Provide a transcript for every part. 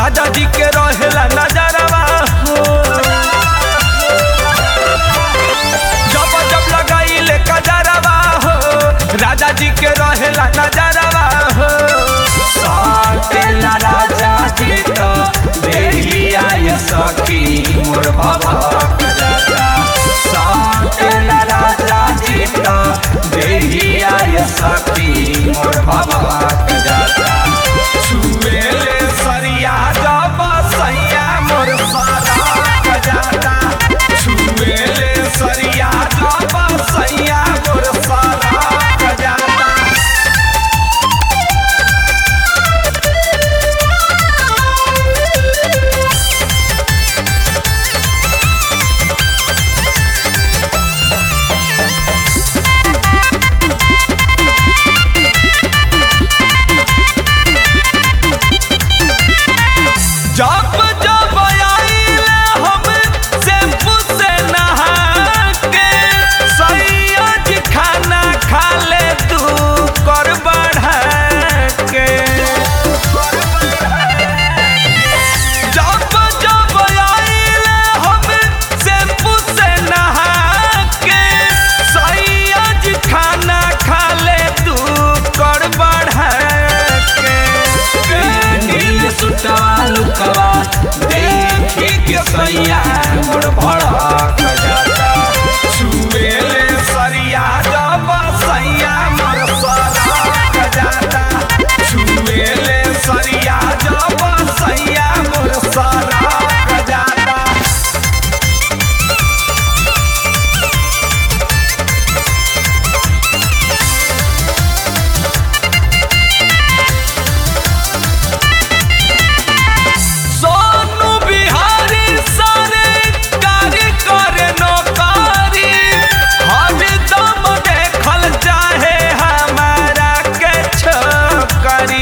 राजा जी के रहेला नजरवा हो जब जब लगाइले कजरवा हो राजा जी के रहेला नजरवा हो साटेला राजा जी तो देहिया ये सखी मोर बाबा कजरा साटेला राजा जी तो देहिया ये सखी मोर बाबा कजरा छुएले सरिया जब सैया मोर सारा कजरा छुएले सरिया जब सैया मोर सारा कजरा जब जब आइले हम शैम्पू से नहा के सैया जी खाना खा ले तू कर बढ़ा के जब जब आइले हम शैम्पू से नहा के सैया जी खाना खा ले तू कर बढ़ा के नील सुटवा लुकवा देखी के सैया मोर भड़क जाता छुएले सरिया जब सैया मोर सड़क जाता छुएले सरिया जब सैया मोर सड़क जाता सोनू बिहारी सारे कार्य करे नौकारी हरदम देखल चाहे हमारा के छोकरी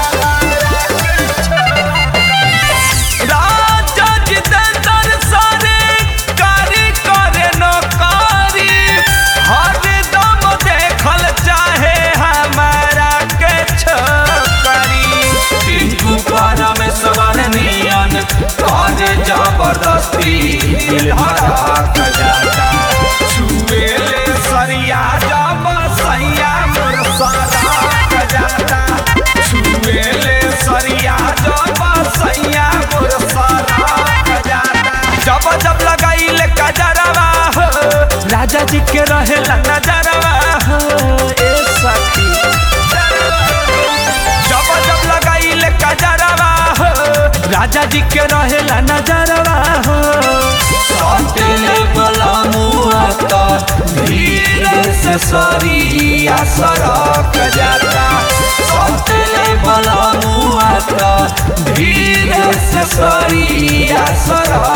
राजा जितेंद्र सारे कार्य करे नौकारी हरदम देखल चाहे हमारा के छोकरी टिंकू परमेश्वर नियन करे जबरदस्ती दिल हराक जाता छुएले सरिया जब सैया मोर सराक जाता छुएले सरिया जब सैया मोर सराक जाता जब जब लगाइले कजरवा हो राजा जी के रहेला नजरवा हो ए सखी जब जब लगाइले कजरवा हो राजा जी के रहेला नजरवा हो सटेले बला मुआ तो धीरे से सरिया सरक जाता सटेले बला मुआ तो धीरे से सरिया सरक